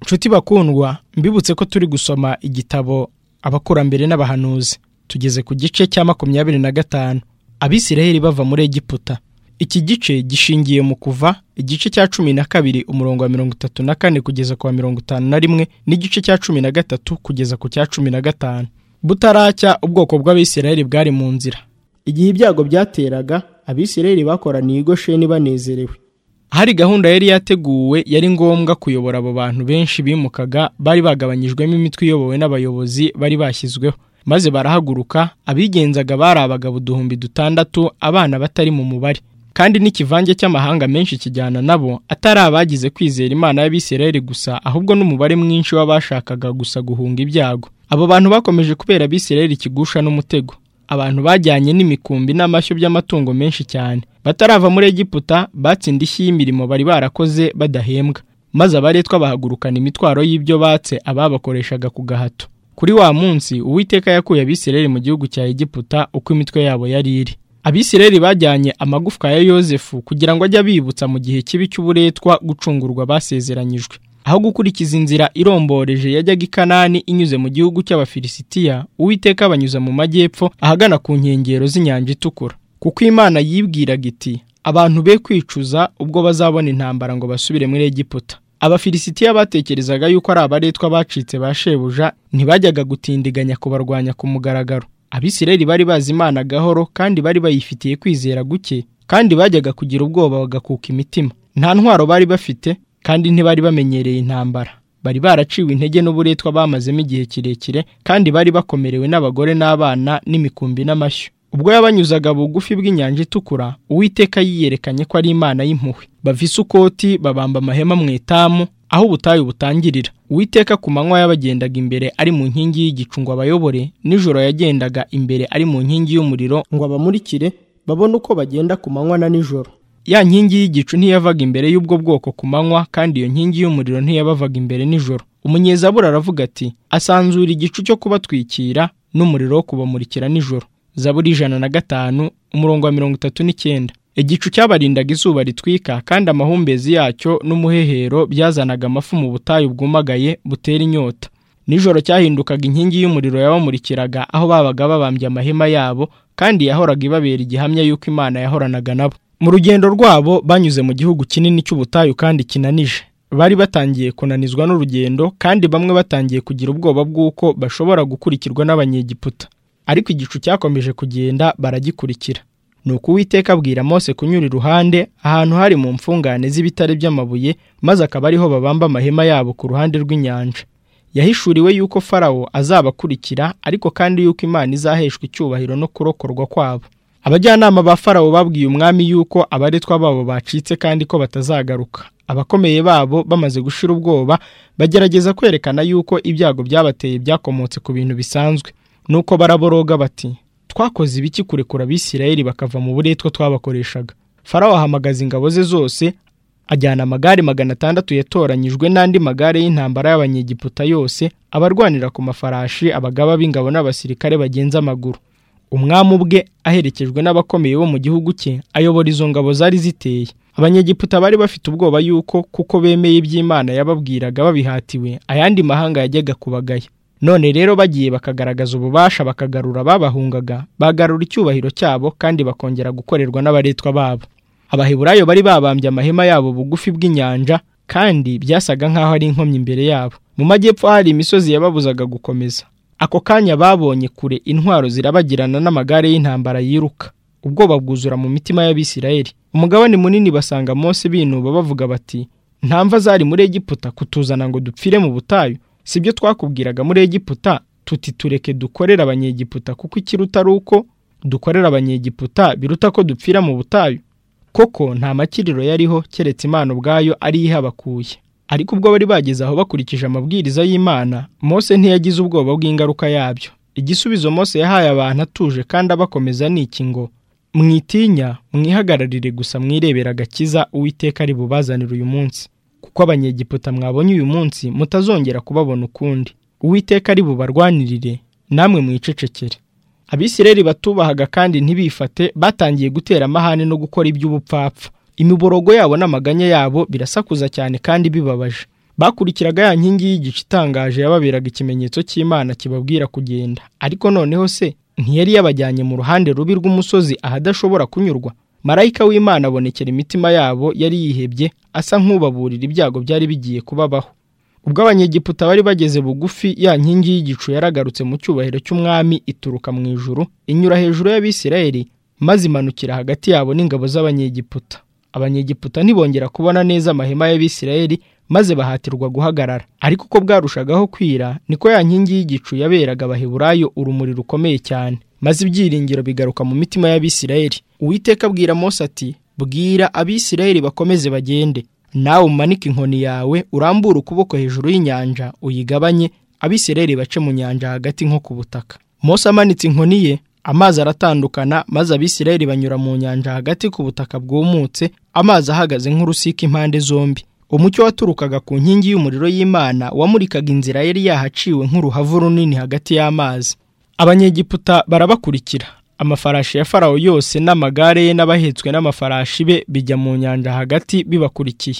nshuti bakundwa mbibutse ko turi gusoma igitabo abakurambere n'abahanuzi tugeze ku gice cya makumyabiri na gatanu abisiraheli bava muri egiputa iki gice gishingiye mu kuva igice cya cumi na kabiri umurongo wa mirongo itatu na kane kugeza ku wa mirongo itanu na rimwe n'igice cya cumi na gatatu kugeza ku cya cumi na gatanu butaracya ubwoko bw'abisiraheli bwari mu nzira igihe ibyago byateraga abisiraheli bakoraniye igosheni banezerewe hari gahunda yari yateguwe yari ngombwa kuyobora abo bantu benshi bimukaga bari bagabanyijwemo imitwe iyobowe n'abayobozi bari bashyizweho maze barahaguruka abigenzaga bari abagabo uduhumbi dutandatu abana batari mu mubare kandi n'ikivange cy'amahanga menshi kijyana nabo atari abagize kwizera imana y'abisirayeli gusa ahubwo n'umubare mwinshi w'abashakaga gusa guhunga ibyago abo bantu bakomeje kubera abisirayeli ikigusha n'umutego abantu bajyanye n'imikumbi n'amashyo by'amatungo menshi cyane batarava muri egiputa batsinda ishyi y'imirimo bari barakoze badahembwa maze abaretwa bahagurukana imitwaro y'ibyo batse ababakoreshaga ku gahato kuri wa munsi uwiteka yakuye abisireri mu gihugu cya egiputa uko imitwe yabo yari iri abisireri bajyanye amagufwa ya yosefu kugira ngo ajye abibutsa mu gihe kibi cy'uburetwa gucungurwa basezeranyijwe aho gukurikiza inzira iromboreje yajyaga i kanani inyuze mu gihugu cy'abafilisitiya uwiteka abanyuza mu majyepfo ahagana ku nkengero z'inyanja itukura kuko imana yibwiraga iti abantu be kwicuza ubwo bazabona intambara ngo basubire muri egiputa abafilisitiya batekerezaga yuko ari abaretwa bacitse ba shebuja ntibajyaga gutindiganya kubarwanya ku mugaragaro abisireri bari bazi imana gahoro kandi bari bayifitiye kwizera guke kandi bajyaga kugira ubwoba bagakuka imitima nta ntwaro bari bafite kandi ntibari bamenyereye intambara bari baraciwe intege n'uburetwa bamazemo igihe kirekire kandi bari bakomerewe n'abagore n'abana n'imikumbi n'amashyo ubwo yabanyuzaga bugufi bw'inyanja itukura uwiteka yiyerekanye ko ari imana y'impuhwe bava isukoti babamba amahema mu etamu aho ubutayu butangirira uwiteka ku manywa yabagendaga imbere ari mu nkingi y'igicu ngo abayobore nijoro yagendaga imbere ari mu nkingi y'umuriro ngo abamurikire babone uko bagenda ku manywa na nijoro ya nkingi y'igicu ntiyavaga imbere y'ubwo bwoko ku manywa kandi iyo nkingi y'umuriro ntiyabavaga imbere nijoro umunyezabura aravuga ati asanzura igicu cyo kubatwikira n'umuriro wo kubamurikira nijoro zaburi ijana na gatanu umurongo wa mirongo itatu n'icyenda igicu cyabarindaga izuba ritwika kandi amahumbezi yacyo n'umuhehero byazanaga amafu mu butayu bwumagaye butera inyota nijoro cyahindukaga inkingi y'umuriro yabamurikiraga aho babaga babambye amahema yabo kandi yahoraga ibabera igihamya y'uko imana yahoranaga nabo mu rugendo rwabo banyuze mu gihugu kinini cy'ubutayu kandi kinanije bari batangiye kunanizwa n'urugendo kandi bamwe batangiye kugira ubwoba bw'uko bashobora gukurikirwa n'abanyegiputa ariko igicu cyakomeje kugenda baragikurikira ni uko uwiteka abwira mose kunyura iruhande ahantu hari mu mfungane z'ibitare by'amabuye maze akaba ariho babamba amahema yabo ku ruhande rw'inyanja yahishuriwe yuko farawo azabakurikira ariko kandi yuko imana izaheshwa icyubahiro no kurokorwa kwabo abajyanama ba farawo babwiye umwami yuko abaretwa babo bacitse kandi ko batazagaruka abakomeye babo bamaze gushira ubwoba bagerageza kwerekana yuko ibyago byabateye byakomotse ku bintu bisanzwe nuko baraboroga bati twakoze ibiki kurekura abisirayeli bakava mu buretwa twabakoreshaga farawo ahamagaza ingabo ze zose ajyana amagare magana atandatu yatoranyijwe n'andi magare y'intambara y'abanyegiputa yose abarwanira ku mafarashi abagaba b'ingabo n'abasirikare bagenza amaguru umwami ubwe aherekejwe n'abakomeye bo mu gihugu cye ayobora izo ngabo zari ziteye abanyegiputa bari bafite ubwoba yuko kuko bemeye iby'imana yababwiraga babihatiwe ayandi mahanga yajyaga kubagaya none rero bagiye bakagaragaza ububasha bakagarura ababahungaga bagarura icyubahiro cyabo kandi bakongera gukorerwa n'abaretwa babo abaheburayo bari babambye amahema yabo bugufi bw'inyanja kandi byasaga nk'aho ari inkomyi imbere yabo mu majyepfo hari imisozi yababuzaga gukomeza ako kanya babonye kure intwaro zirabagirana n'amagare y'intambara yiruka ubwoba bwuzura mu mitima y'abisirayeli umugabane munini basanga Mose binuba bavuga bati ntamva zari muri egiputa kutuzana ngo dupfire mu butayu sibyo twakubwiraga muri egiputa tuti tureke dukorera abanyegiputa kuko ikiruta ari uko dukorera abanyegiputa biruta ko dupfira mu butayu koko nta makiriro yariho keretse imana ubwayo ariyo ihabakuye ariko ubwo bari bageze aho bakurikije amabwiriza y'imana mose ntiyagize ubwoba bw'ingaruka yabyo igisubizo mose yahaye abantu atuje kandi abakomeza ni iki ngo mwitinya mwihagararire gusa mwirebera agakiza uwiteka ari bubazanire uyu munsi kuko abanyegiputa mwabonye uyu munsi mutazongera kubabona ukundi uwiteka ari bubarwanirire namwe mwicecekere abisireri batubahaga kandi ntibifate batangiye gutera amahane no gukora iby'ubupfapfa imiborogo yabo n'amaganya yabo birasakuza cyane kandi bibabaje bakurikiraga ya nkingi y'igice itangaje yababeraga ikimenyetso cy'imana kibabwira kugenda ariko noneho se ntiyari yabajyanye mu ruhande rubi rw'umusozi ahadashobora kunyurwa marayika w'imana abonekera imitima yabo yari yihebye asa nk'ubaburira ibyago byari bigiye kubabaho ubwo abanyegiputa bari bageze bugufi ya nkingi y'igicu yaragarutse mu cyubahiro cy'umwami ituruka mu ijuru inyura hejuru y'abisirayeli maze imanukira hagati yabo n'ingabo z'abanyegiputa abanyegiputa ntibongera kubona neza amahema y'abisirayeli maze bahatirwa guhagarara ariko uko bwarushagaho kwira niko ya nkingi y'igicu yaberaga abaheburayo urumuri rukomeye cyane maze ibyiringiro bigaruka mu mitima y'abisirayeli uwiteka abwira Mose ati bwira abisirayeli bakomeze bagende nawe umanike inkoni yawe urambure ukuboko hejuru y'inyanja uyigabanye abisirayeli bace mu nyanja hagati nko ku butaka Mose amanitse inkoni ye amazi aratandukana maze abisirayeli banyura mu nyanja hagati ku butaka bwumutse amazi ahagaze nk'urusika impande zombi umucyo waturukaga ku nkingi y'umuriro y'imana wamurikaga inzira yari yahaciwe nk'uruhavu runini hagati y'amazi abanyegiputa barabakurikira amafarashi ya farawo yose n'amagare ye n'abahetswe n'amafarashi be bijya mu nyanja hagati bibakurikiye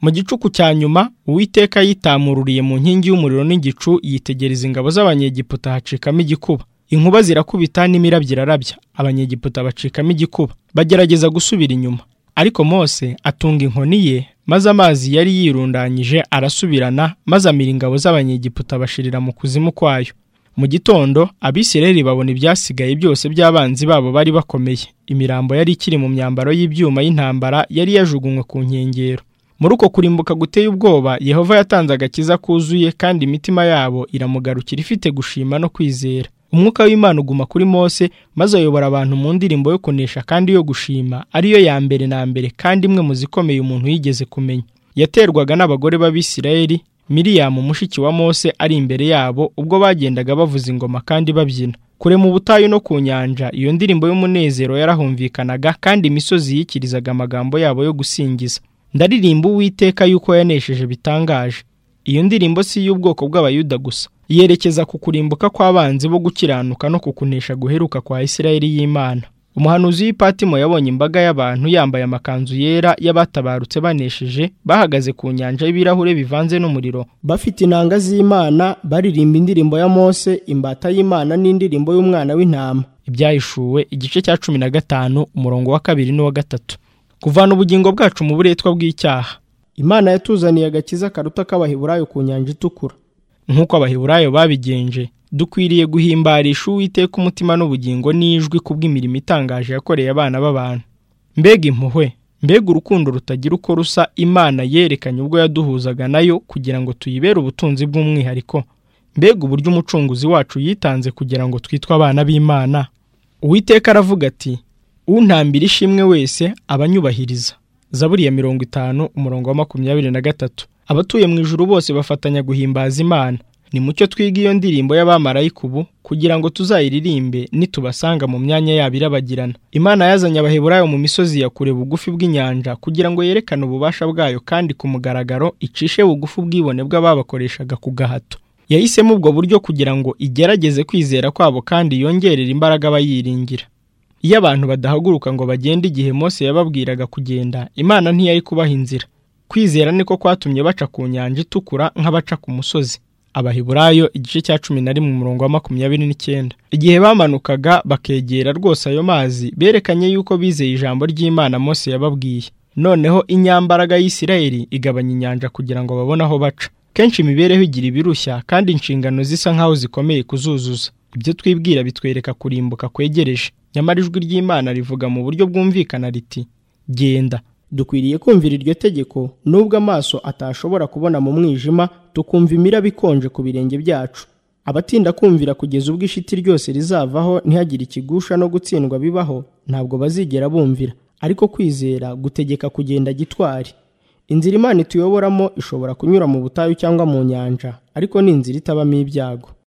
mu gicuku cya nyuma uwiteka yitamururiye mu nkingi y'umuriro n'igicu yitegereza ingabo z'abanyegiputa hacikamo igikuba inkuba zirakubita n'imirabyo irarabya abanyegiputa bacikamo igikuba bagerageza gusubira inyuma ariko mose atunga inkoni ye maze amazi yari yirundanyije arasubirana maze amira ingabo z'abanyegiputa bashirira mu kuzimu kwayo mu gitondo abisirayeli babona ibyasigaye byose by'abanzi babo bari bakomeye imirambo yari ikiri mu myambaro y'ibyuma y'intambara yari yajugunywe ku nkengero muri uko kurimbuka guteye ubwoba yehova yatanze agakiza kuzuye kandi imitima yabo iramugarukira ifite gushima no kwizera umwuka w'imana uguma kuri mose maze ayobora abantu mu ndirimbo yo kunesha kandi yo gushima ariyo ya mbere na mbere kandi imwe mu zikomeye umuntu yigeze kumenya yaterwaga n'abagore b'abisirayeli miriyamu mushiki wa mose ari imbere yabo ubwo bagendaga bavuza ingoma kandi babyina kure mu butayu no ku nyanja iyo ndirimbo y'umunezero yarahumvikanaga kandi imisozi yikirizaga amagambo yabo yo gusingiza ndaririmba uwiteka yuko yanesheje bitangaje iyo ndirimbo si iy'ubwoko bw'abayuda gusa yerekeza ku kurimbuka kw'abanzi bo gukiranuka no kukunesha guheruka kwa Isirayeli y'Imana. Umuhanuzi w'ipatimo yabonye imbaga y'abantu yambaye amakanzu yera y'abatabarutse banesheje bahagaze ku nyanja y'ibirahure bivanze n'umuriro bafite inanga z'Imana baririmba indirimbo ya Mose imbata y'Imana n'indirimbo y'umwana w'intama ibyahishuwe igice cya cumi na gatanu umurongo wa kabiri n'uwa gatatu kuvana ubugingo bwacu mu buretwa bw'icyaha Imana yatuzaniye agakiza karuta k'abaheburayo ku nyanja itukura nk'uko abaheburayo babigenje dukwiriye guhimbarisha uwiteka umutima n'ubugingo n'ijwi kubw'imirimo itangaje yakoreye abana b'abantu mbega impuhwe mbega urukundo rutagira uko rusa imana yerekanye ubwo yaduhuzaga nayo kugira ngo tuyibere ubutunzi bw'umwihariko mbega uburyo umucunguzi wacu yitanze kugira ngo twitwe abana b'imana uwiteka aravuga ati untambira ishimwe wese abanyubahiriza zaburi ya mirongo itanu umurongo wa makumyabiri na gatatu abatuye mu ijuru bose bafatanya guhimbaza imana ni mucyo twiga iyo ndirimbo y'abamarayika ubu kugira ngo tuzayiririmbe nitubasanga mu myanya yabo irabagirana imana yazanye abaheburayo mu misozi ya kure bugufi bw'inyanja kugira ngo yerekane ububasha bwayo kandi ku mugaragaro icishe bugufi ubwibone bw'ababakoreshaga ku gahato yahisemo ubwo buryo kugira ngo igerageze kwizera kwabo kandi yongerere imbaraga abayiringira iyo abantu badahaguruka ngo bagende igihe Mose yababwiraga kugenda imana ntiyari kubaha inzira kwizera niko kwatumye baca ku nyanja itukura nk'abaca ku musozi abahiburayo igice cya cumi na rimwe umurongo wa makumyabiri n'icyenda igihe bamanukaga bakegera rwose ayo mazi berekanye yuko bizeye ijambo ry'imana Mose yababwiye noneho inyambaraga y'isirayeli igabanya inyanja kugira ngo babone aho baca kenshi imibereho igira ibirushya kandi inshingano zisa nk'aho zikomeye kuzuzuza ibyo twibwira bitwereka kurimbuka kwegereje nyamara ijwi ry'imana rivuga mu buryo bwumvikana riti genda dukwiriye kumvira iryo tegeko nubwo amaso atashobora kubona mu mwijima tukumva imiraba ikonje ku birenge byacu abatinda kumvira kugeza ubwo ishiti ryose rizavaho ntihagire ikigusha no gutsindwa bibaho ntabwo bazigera bumvira ariko kwizera gutegeka kugenda gitwari inzira imana ituyoboramo ishobora kunyura mu butayu cyangwa mu nyanja ariko ni inzira itabamo ibyago